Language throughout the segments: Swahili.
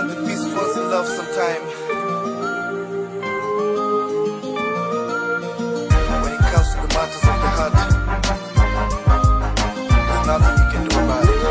Even the peace falls in love sometime. When it comes to the matters of the heart, there's nothing you can do about it.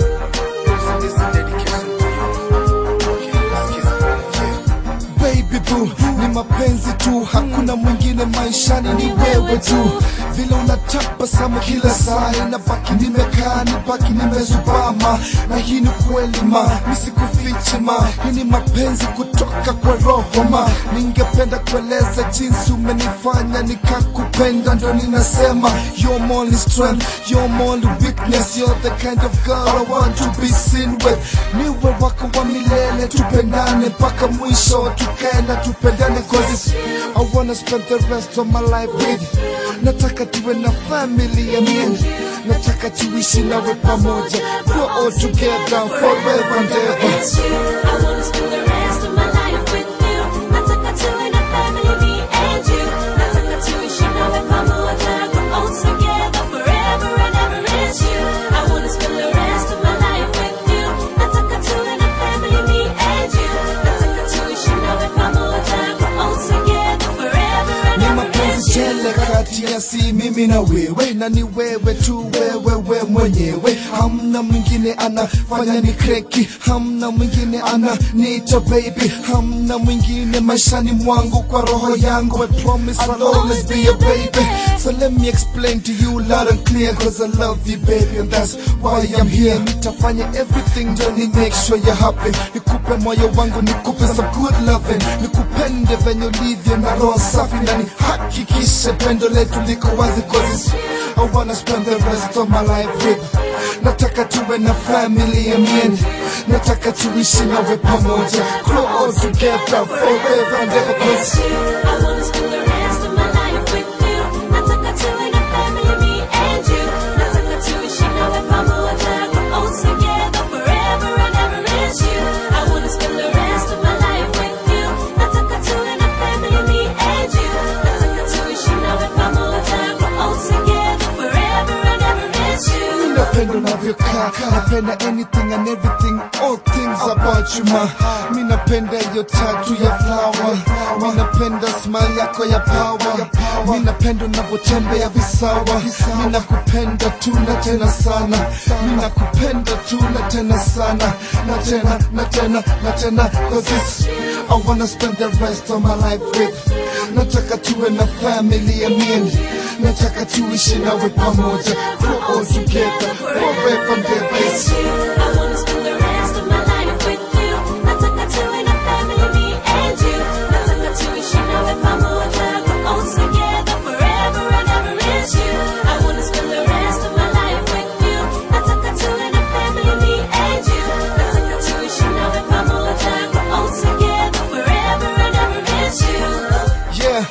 So this is dedication to you. Okay, let's kiss it. Yeah. baby boo ni mapenzi tu hakuna mwingine maishani ni wewe tu vile unatabasamu kila saa inabaki nimekaa nibaki nimezubama na hii ni kweli ma nisikufichi ma hii ni mapenzi kutoka kwa roho ma ningependa kueleza jinsi umenifanya nikakupenda ndo ninasema you're my only strength you're my only weakness you're the kind of girl I want to be seen with niwe wako wa milele tupendane mpaka mwisho tukae na tupendane cause it's, I wanna spend the rest of my life with you nataka tuwe na family ya mien nataka tuishi nawe pamoja grow all together forever and ever It's you. I wanna spend the rest of my life with you. Nataka tuwe na family, me and you. Nataka tuishi nawe pamoja, grow old together forever and ever. It's you. I wanna spend the rest of my life with you. Nataka tuwe na family, me and you. Nataka tuishi nawe pamoja, grow old together forever and ni ever. mapenzi It's you. tele kati ya si mimi na wewe na ni wewe tu wewe we mwenyewe hamna mwingine anafanya ni kreki hamna mwingine ana nita baby hamna mwingine maishani mwangu kwa roho yangu I promise I'll always be your baby so let me explain to you loud and clear cause I love you baby and that's why I'm here nitafanya everything ndo ni make sure you're happy nikupe moyo wangu nikupe some good loving nikupende venye ulivyo na roho safi na nihakikishe pendo letu liko wazi cause it's, I wanna spend the rest of my life with nataka tuwe na family ya mien nataka tuishi nawe pamoja grow all together forever and ever It's cause you. I wanna spend the rest of my life with you. Nataka tuwe na family, me and you. Nataka tuishi nawe pamoja, grow old together forever and ever. It's you. I wanna spend the rest of my life with you. Nataka tuwe na family, me and you. Nataka tuishi nawe pamoja, grow old together forever and ever. It's you. napenda unavyokaa napenda anything and everything all things about you ma mi napenda hiyo tatu ya flower mi napenda smile yako ya power mi napenda unavyotembea visawa mi nakupenda tu na tena sana mi nakupenda tu na tena sana na tena na tena na tena cause it's, I wanna spend the rest of my life with nataka tuwe na family ya mien nataka tuishi nawe pamoja grow all together forever and ever It's you. I wanna spend the rest of my life with you. Nataka tuwe na family, me and you. Nataka tuishi nawe pamoja, grow old together forever and ever. It's you. I wanna spend the rest of my life with you. Nataka tuwe na family, me and you. Nataka tuishi nawe pamoja, grow old together forever and ever. It's you. Yeah,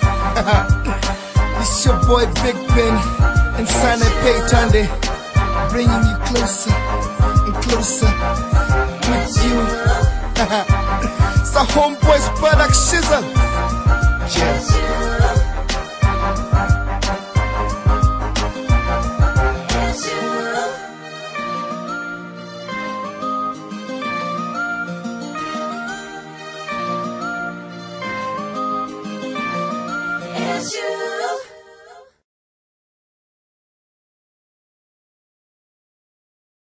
it's your boy Big Ben and Sana Paytande, bringing you closer and closer with you. it's a homeboys product shizzle. Cheers.